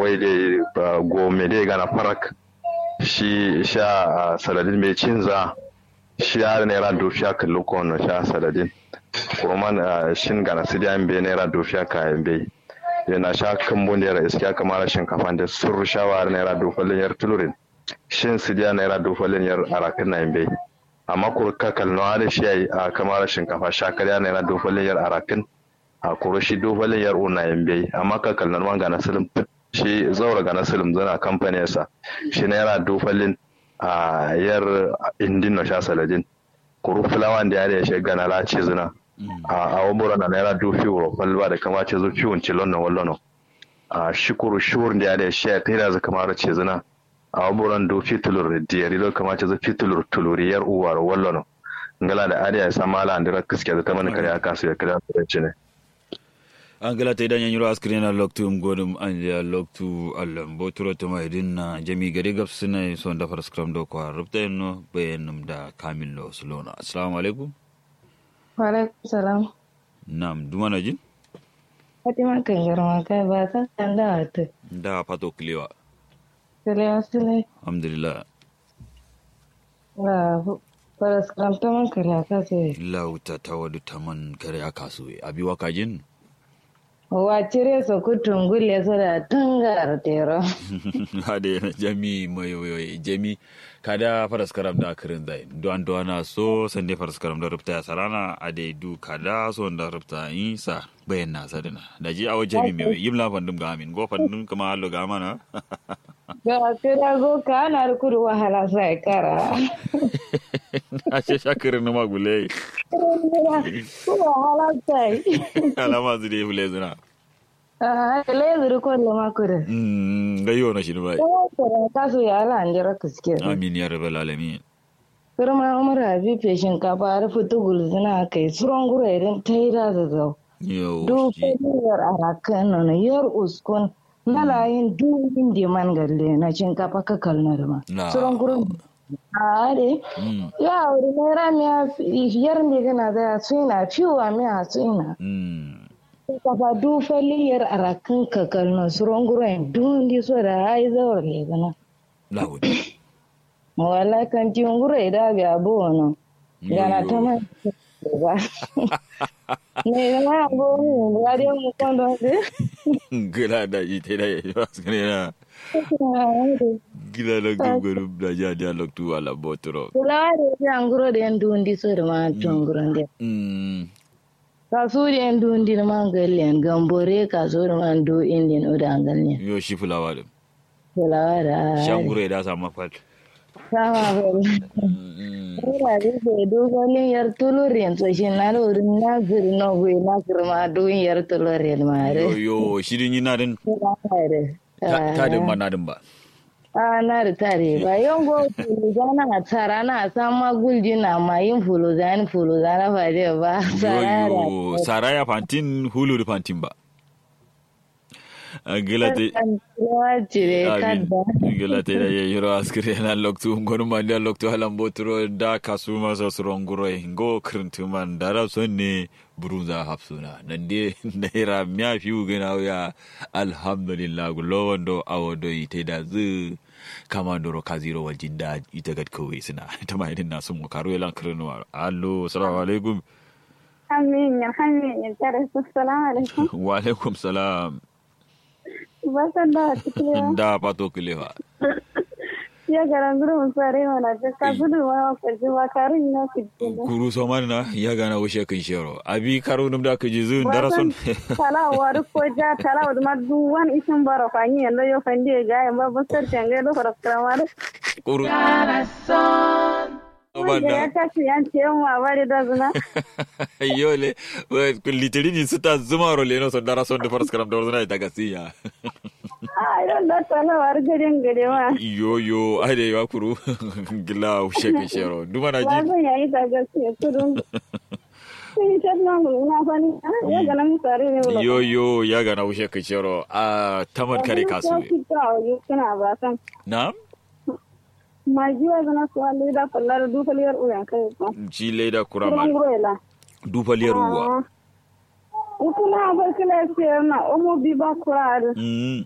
wai da gome da gana farak shi sha saladin mai cinza shi ya naira dofiya kallo kowane sha saladin kurman shin gana su da bai naira dofiya kayan bai yana sha kambun da iskiya kamar shinkafa da sun rushawa naira dofalin yar tulurin shin su da naira dofalin yar arakin na bai amma kurka kalnawa da shi a kamar shinkafa sha karya naira dofalin yar arakin a kuro shi dofalin yar una bai amma ka kalnar man gana silim shi zaura gana silim zana kamfaninsa shi naira dofalin a yar indin na sha saladin kuru fulawan da ya shi gana lace zina a wabura na naira dofi wuro kwalba da kama ce zo fiwon cilon na wallono a shukuru shuwur da ya shi ya tera za kamar ce zina a waburan dofi tulur da ya rilo kama ce zo fi tulur tuluri yar uwar wallono ngala da ariya ya sama ala andira kiske da ta mani kare aka su ya kira da ce ne angela ta idan yanyi askiri na loktu godum an ya loktu allam boturo to mai dinna jami gari gab suna son da far scrum do ko rubta no bayanum da kamillo sulona assalamu alaikum wa alaikum salam nam dumana jin fatima kan garma kai ba san kan da ta da pato kliwa sile sile alhamdulillah la fara scrum ta man kare aka sai lauta ta wadu taman kare aka so abi waka jin wa cire su kutun gulle su da tungar tero hade na jami mayoyoyi jami kada faras karam da kirin zai duwan duwana so sande faras karam da rufta ya sarana a dai du kada so da rufta yi sa bayan na sadina da ji awo jami mai yim la fandum ga amin go fandum kama hallo ga mana ga kira go ka na kudu wahala sai kara a ce shakirin na magule ko wahala sai alama su dai hule zina ah le ko le makure ga yi wani shi ne bai kasu ya ala an jira kaske amin ya rabbal alamin firma umar abi fe shinkafa har fitu gulzina kai suron gura irin taira da zau yau du shi yar arakan nono yar uskun na layin du indi man galle na shinkafa ka kalna da ma Na. suron gura a are Mm, ya wuri naira miya yar ne gana da suna fiwa miya suna mm. shinkafa du yar arakan ka kalna suron gura du indi so da ai zawar le gana Lahudi. wala kan ti ngure da bi abu wono gana ta ma ba ne gana go mu ga de mu kondo de Gila da ita da ya yi wasu ne na gila da gugurin da ja dialog tu ala botoro. kula de ya nguro de ndundi so de ma to nguro de Mm, ka su de ndundi ma galen gambore ka so de ma ndu indin o da ngalen yo shi fulawa da. kula da Shangure da sama fat. sama ba Mm, Ina da ke dogonin yar tulurin so shi na da wurin na zuri na gwe na girma doyin yar tulurin ma Yo re. yo shirin yi na din ta din ma na din ba. a na da tare ba yan go fuluzana a tsara na san magulji na ma yin fuluzani fuluzana ba dai ba Yo tsara yo saraya fantin hulu da fantin ba. Gila te. da cire Amin. kadda Gila te da yayi ro askire na loktu ngonu man da loktu halan botoro da kasu masa suron guroi ngo krintu man dara sonne burunza hapsuna nan de naira miya fiu gina ya alhamdulillah gulo wando awodo ite da zu kama ndoro kaziro wal jinda ita gad kawai suna ta mai din na sun mu karo yalan kirnuwa allo assalamu alaikum Amin, alhamdulillah, tare su salamu alaikum. wa alaikum salam Basan da cikin da pato kilewa ya garan guru mun fare mana ta ka gudu ma ka ji wa karin na ku ji. kuru soman na ya gana wushe kan shero abi karo num da ka ji zun darason Tala wa ru ko ja tala wa ma duwan isin baro fa ni yanda yo fandi ga yan ba basar tanga do fara kramar. kuru Wanda ya tashi yan ce ma bari da zuna. yole litirini suta zuma role no so darason da faras karam da wazna ta gasiya A idan da tala wa ru garin gare ma. yo yo ai da ya kuru gila wushe kan shero duma na Ba ji zan yayi ta gaskiya kudu. Sai ta nan na fani ya ga nan sare ne wala. yo yo ya gana wushe kan shero a taman kare kasu Kana ba san. na Majiwa zana suwa leda fallar dufaliyar uyan kai ko. ji leda Kuran kurama guroela. dufaliyar uwa Ukuna abar kila siyar na omo bi ba kura da. Mm,